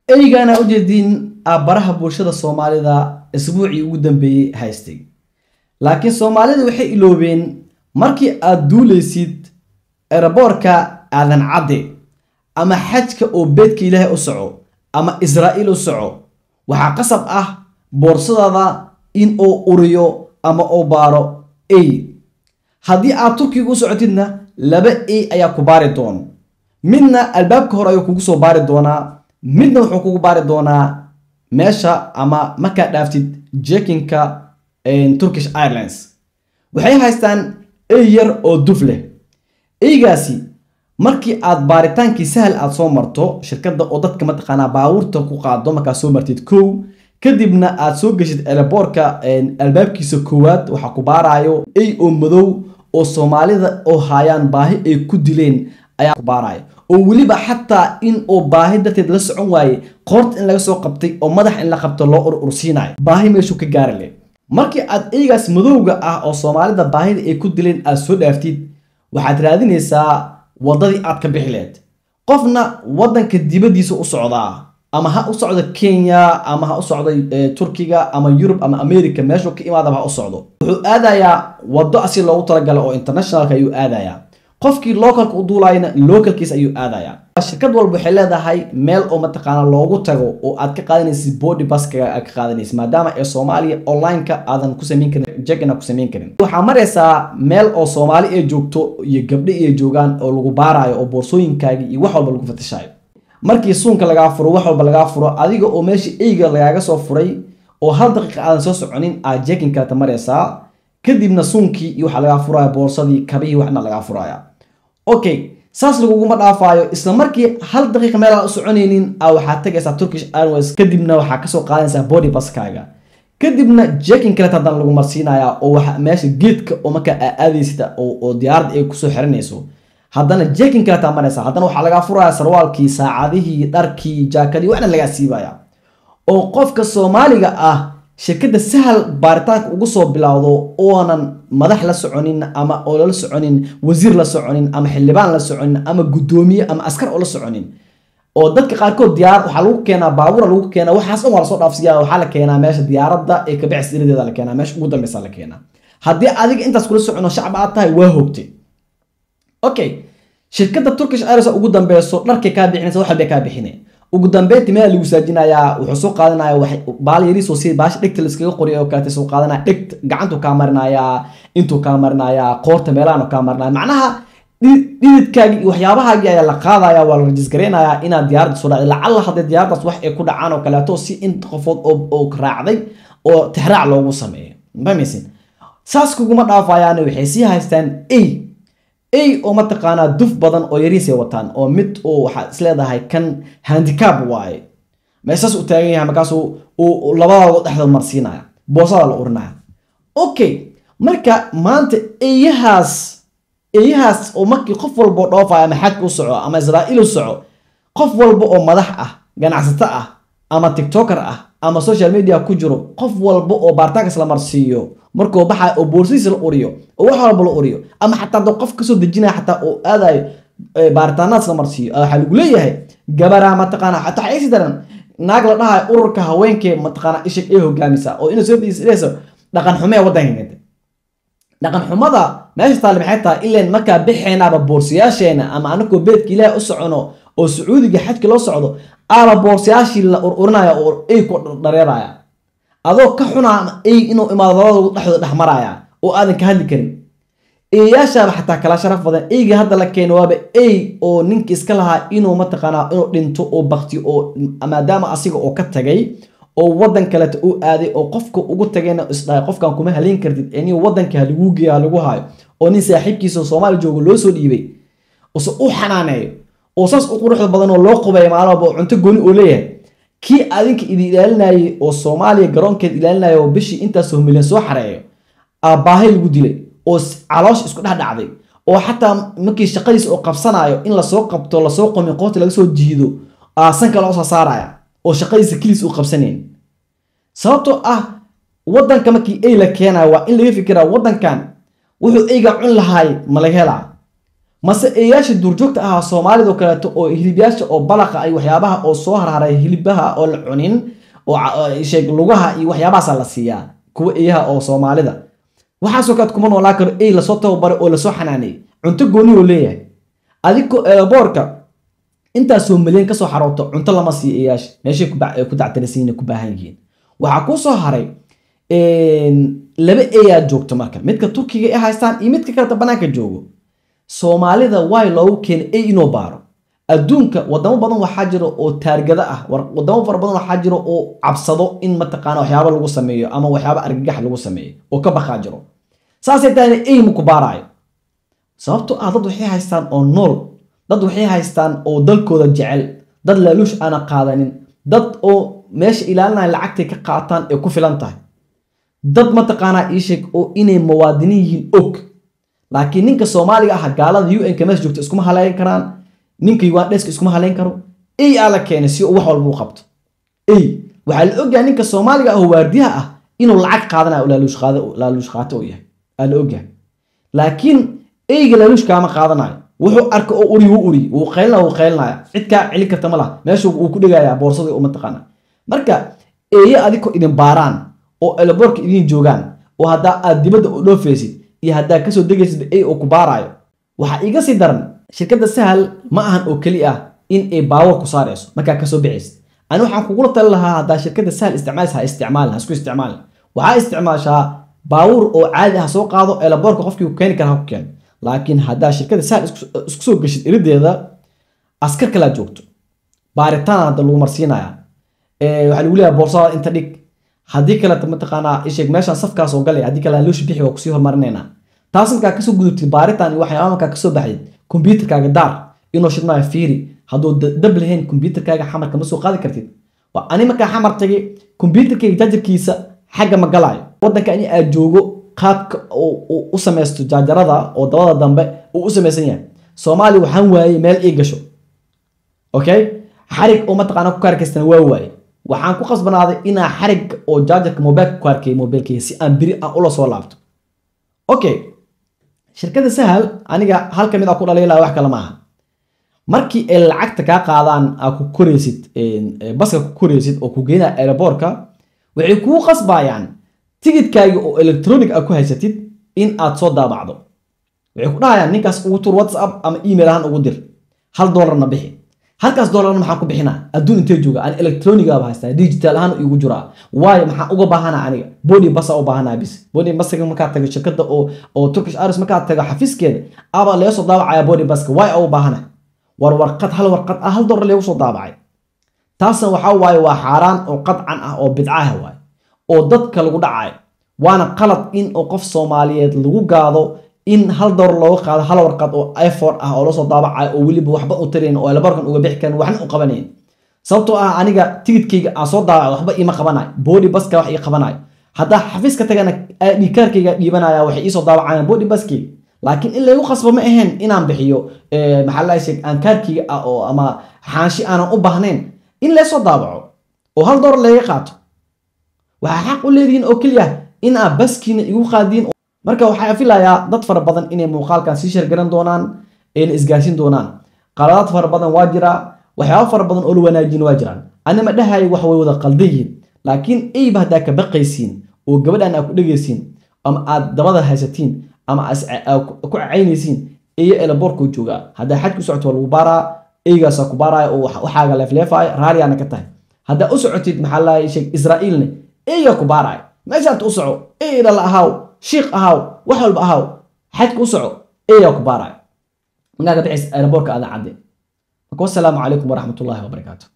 eygana ujeediin aabaraha bulshada soomaalida isbuucii ugu dambeeyey haystay laakiin soomaalida waxay iloobeen markii aad duulaysid eraboorka aadan cadde ama xajka oo beedka ilaahay u soco ama israa'iil u soco waxaa qasab ah boorsadaada in uu uriyo ama uu baaro ey haddii aad turkiga u socotidna laba ey ayaa ku baari doon midna albaabka hore ayuu kugu soo baari doonaa midna wuxuu kugu baari doonaa meesha ama markaad dhaaftid jekinka turkish airlines waxay haystaan ey yar oo duf leh eygaasi markii aad baaritaankii sahal aad soo marto shirkadda oo dadka mataqaanaa baabuurta ku qaado markaad soo martid kow kadibna aad soo geshid eleboorka albaabkiisa koowaad waxaa ku baarayo ey oo madow oo soomaalida oo haayaan baahi ay ku dileen ayaa ku baaraya oo weliba xataa in uu baahi darteed la socon waaye qoorta in laga soo qabtay oo madax in la qabto loo ur ursiinayo baahi meeshuu ka gaari leh markii aad eygaas madowga ah oo soomaalida baahida ay ku dileen aad soo dhaaftid waxaad raadinaysaa waddadii aad ka bixi leed qofna waddanka dibaddiisa u socdaa ama ha u socdo kenya ama ha u socdo turkiga ama yurub ama america meeshuu ka imaadaba ha u socdo wuxuu aadayaa waddo asi loogu talagala oo internationalka ayuu aadayaa qofkii localka u duulayna localkiis ayuu aadayaa shirkad walba waxay leedahay meel oo mataqaana loogu tago oo aad ka qaadanaysid body baskaga aad ka qaadanaysid maadaama ee soomaaliya online-ka aadan ku samayn karin jegana ku samayn karin waxaa maraysaa meel oo soomaali ay joogto iyo gabdho ay joogaan oo lagu baarayo oo boorsooyinkaagii iyo wax walba lagu fatashayo markii suunka lagaa furo wax walba lagaa furo adiga oo meesha eyga lagaaga soo furay oo hal daqiiqa aadan soo soconin aad jekin kaleta maraysaa kadibna suunkii iyo waxaa lagaa furaya boorsadii kabihii waxna lagaa furaya okay saas laguguma dhaafaayo isla markii hal daqiiqa meel aan u soconaynin a waxaad tagaysaa turkish airways kadibna waxaa kasoo qaadanaysaa body baskaaga kadibna jekin kaleta haddana lagu marsiinayaa oo waxa meesha geedka oo markaa aa aadaysid oo diyaaradda ay kusoo xiranayso haddana jekin kaletaa maraysa haddana waxaa lagaa furaya sarwaalkii saacadihii dharkii jaakadii waxna lagaa siibaya oo qofka soomaaliga ah shirkadda sahal baaritaanka ugu soo bilowdo oonan madax la soconin ama oo lala soconin wasiir la soconin ama xildhibaan la soconin ama guddoomiye ama askar oo la soconin oo dadka qaarkood diyaar waxaa lagu keenaa baabuura lagu keenaa waxaas dhan waa lasoo dhaafsiya waxaa la keenaa meesha diyaaradda ee kabixis iradeeda la keenaa meesha ugu dambeysa la keenaa haddii adiga intaas kula socono shacab aad tahay waa hogtay okay shirkadda turkish airways ugu dambeyso dharkay kaa bixinaysa wax walbay kaa bixine ugu dambeynti meel lagu saajinayaa wuxuu soo qaadanaya baal yariisoo si baasha dhegta laiskaga qoriya oo kaleeta soo qaadanaya dhegt gacantuu kaa marinayaa intuu kaa marinayaa qoorta meelahan kaa marinaya macnaha dhididkaagii iyo waxyaabahaagii ayaa la qaadaya waa la rajisgareynayaa inaad diyaaradda soo dhacday lacalla haddee diyaaraddaas wax ay ku dhacaan oo kaleeto si in qofood oo raacday oo tixraac loogu sameeyo mamaysin saas kuguma dhaafayaan waxay sii haystaan ey ey oo mataqaanaa duf badan oo yariisay wataan oo mid uu waxaad isleedahay kan handicab waaye meeshaas u taagan yahay markaasuu uu labadooda dhexdood marsiinaya boosada la urinaya okay marka maanta eeyahaas eeyahaas oo markii qof walba oo dhoofayo ama xajka u soco ama israa'iil u soco qof walba oo madax ah ganacsato ah ama tiktoker ah ama social media ku jiro qof walba oo baaritaankaas la marsiiyo markuu baxayo oo boorsadiisa la uriyo oo wax walba la uriyo ama xataa doo qof kasoo dejinaya xataa oo aadayo baaritaanadas la marsiiyo waxaa lagu leeyahay gabaraa mataqaana xataa waxay isi daran naag la dhahayo ururka haweenkee mataqaana ishig ee hogaamisa oo inay soo fadhiisanayso dhaqan xumee waddanka keentay dhaqan xumada meesha taale maxay tahay ileen markaa bixeenaaba boorsayaasheena ama anagoo beedka ilaahay u socono oo sacuudiga xajka loo socdo aaba boorsayaashii la ururinaya oo ey ku dhareeraya adoo ka xunaa ey inuu imaado labadooda dhexdooda dhex maraya oo aadan ka hadli karin eeyaashaaba xataa kala sharaf badan eyga hadda la keeno waaba ey oo ninka iska lahaa inuu mataqaanaa inuu dhinto oo bakti oo maadaama asiga oo ka tagay oo waddan kaleta u aaday oo qofka ugu tagayna isdhahay qofkan kuma haleyn kartid ee nin waddanka halaguu geeya halagu hayo oo nin saaxiibkiisa soomaali joogo loo soo dhiibay use u xanaaneeyo oo saas u quruxda badan oo loo qubaya maalin walba oo cunto gooni oo leeyahay kii adinka idi ilaalinayay oo soomaaliya garoonkeed ilaalinaya oo bishii intaasoo milyan soo xareeyo aabbaahay lagu dilay oo caloosh isku dhex dhacday oo xataa markii shaqadiisa oo qabsanayo in lasoo qabto lasoo qomi qoorta laga soo jiido sanka loo soo saaraya oo shaqadiisa keliis uu qabsanayn sababtoo ah waddanka markii ey la keenayo waa in laga fikiraa waddankan wuxuu eyga cun lahaay ma laga helaa mase eeyaasha duurjoogta ahaa soomaalida oo kaleeto oo hilibyaasha oo balaqa ay waxyaabaha oo soo harharay hilibaha oo la cunin oo sheeg lugaha iyo waxyaabahaasa la siiyaa kuwa eeyaha oo soomaalida waxaasoo kaleet kuma noolaa karo ey lasoo tababaray oo lasoo xanaaneeyey cunto gooni oo leeyahay adigoo eeboorka intaasoo milyan kasoo xarooto cunto lama siiyo eeyaasha meeshay ku dactirisiin ku baahan yihiin waxaa kuu soo haray laba eeyaa joogto marka midka turkiga ay haystaan iyo midka kaleta banaanka joogo soomaalida way loogu keenay ey inuu baaro adduunka wadamo badan waxaa jiro oo taargada ah wadamo fara badan waxaa jiro oo cabsado in mataqaana waxyaaba lagu sameeyo ama waxyaaba argagax lagu sameeyo oo ka baqaa jiro saasay tahayna ey maku baaraayo sababtoo ah dad waxay haystaan oo nool dad waxay haystaan oo dalkooda jecel dad laaluush aana qaadanin dad oo meesha ilaalinaya lacagtay ka qaataan ee ku filan tahay dad mataqaanaa iisheeg oo inay muwaadiniin yihiin og laakiin ninka soomaaliga ah gaalada u n ka meesha joogta iskuma haleyn karaan ninka ugandheska iskuma haleyn karo ey aa la keenay si wax walba u qabto ey waxaa la ogyahay ninka soomaaliga ah oo waardiyaha ah inuu lacag qaadanayo laaluush qaato uu yahay aa la ogyahay laakiin eyga laaluush kaama qaadanayo wuxuu arka oo uri wuu uri wuu qaylina wuu qaylinaya cid kaa celin karta ma laha meeshu wuu ku dhigayaa boorsada u mataqaana marka eeye adikoo idin baaraan oo elaboorka idin joogaan oo haddaa aad dibadda u dhoofaysid iyo haddaa kasoo degaysid ey oo ku baaraayo waxaa iga sii daran shirkadda sahal ma ahan oo keli ah in ay baawar ku saarayso markaa kasoo bixaysid ani waxaan kugula tali lahaa haddaa shirkadda sahal isticmaalaysa ha isticmaalin ha isku isticmaalin waxaa isticmaashaa baawur oo caadi ah soo qaado elaboorka qofkii ku keeni kara ha ku keeno laakiin haddaa shirkadda sahal isku soo geshid irideeda askar kalaa joogto baaritaan hadda lagu marsiinaya waxaa lagu leeyahay boorsada inta dhig haddii kaleta mataqaanaa isheeg meeshaan safkaas oo galay haddii kale looshi bixi waa kusii hormarinaynaa taas markaa kasoo gudubtid baaritaan iyo waxyaaba markaa kasoo baxayd kombyuutarkaaga daar inuu shidmaayo fiiri hadduu dab lahayn kombyuutarkaaga xamarka ma soo qaadi kartid waa ani markaa xamar tagay kombyuutarkayga jaajarkiisa xagga ma galaayo waddanka ani aad joogo qaadka u samaysto jaajarada oo dabada dambe uu u samaysan yahay soomaaliya waxaan waayey meel ii gasho okay xarig oo mataqaana ku kaarkaystana waa waaye waxaan ku qasbanaaday inaa xarig oo jaajarka mobilka ku arkay mobilkayga si aan biri aan ula soo laabto okay shirkadda sahal aniga hal ka mid a ku dhaliilaa wax kale maaha markii ay lacagta kaa qaadaan aa ku koraysid baska ku koraysid oo ku geynaa aeroboortka waxay kuu qasbayaan tigidkaaga oo electronic a ku haysatid in aad soo daabacdo waxay ku dhahayaan ninkaas ugu tur whatsapp ama email ahaan ugu dir hal doolarna bixi halkaas doolarna maxaan ku bixinaa adduun intee jooga aan electronigaaba haystaa digital ahaan igu jiraa waayo maxaan uga baahanaa aniga body basa u baahanaa bis body basaga markaa tago shirkadda oo oo turkish airways markaa tago xafiiskeeda aba laga soo daabacaya body baska waayo u baahana war warqad hal warqad ah hal doolar lagu soo daabacay taasna waxaa waaye waa xaaraan oo qadcan ah oo bidcaha waaye oo dadka lagu dhacayo waana qalad in oo qof soomaaliyeed lagu gaado in hal doolar looga qaado hal warqad oo iphone ah oo lasoo daabacayo oo weliba waxba u tarayn oo elabarkan uga bixi karin waxna u qabanayn sababtoo ah aniga tigidkayga aan soo daabaco waxba iima qabanayo body baska wax ii qabanayo haddaa xafiiska tagana dhikaarkayga dhiibanaya waxay iisoo daabacayaan body baskayga laakiin in laygu qasbo ma ahayn inaan bixiyo maxaa la sheeg aan kaarkayga ah oo ama xaanshi aanan u baahnayn in laysoo daabaco oo hal doolar layga qaato waxaa xaq u leedihiin oo keliya in aad baskiina igu qaadiin marka waxaa filayaa dad fara badan inay muuqaalkan sii shargaran doonaan ayna isgaarsin doonaan qaladaad fara badan waa jiraa waxyaaba fara badan oo la wanaajin waa jiraan anima dhahayo wax way wada qaldan yihiin laakiin eyba haddaa ka baqaysiin oo gabadhan aad ku dhegaysiin ama aad dabada haysatiin ama ku cacaynaysiin eyo elaboorkuu joogaa haddaa xaj ku socoto waa lagu baaraa eygaasaa ku baaraya oo waxaaga leefleefaya raaliyaana ka tahay haddaa u socotid maxaa lahay sheeg israa'iilne eygaa ku baaraya meeshaad u soco ey dhala ahaaw shiikh ahaaw wax walba ahaaw xajka u soco eyaa ku baaraya markaa ka bixis aeroboorka aadan cadde marka wassalaamu calaykum waraxmatullaahi wabarakaatu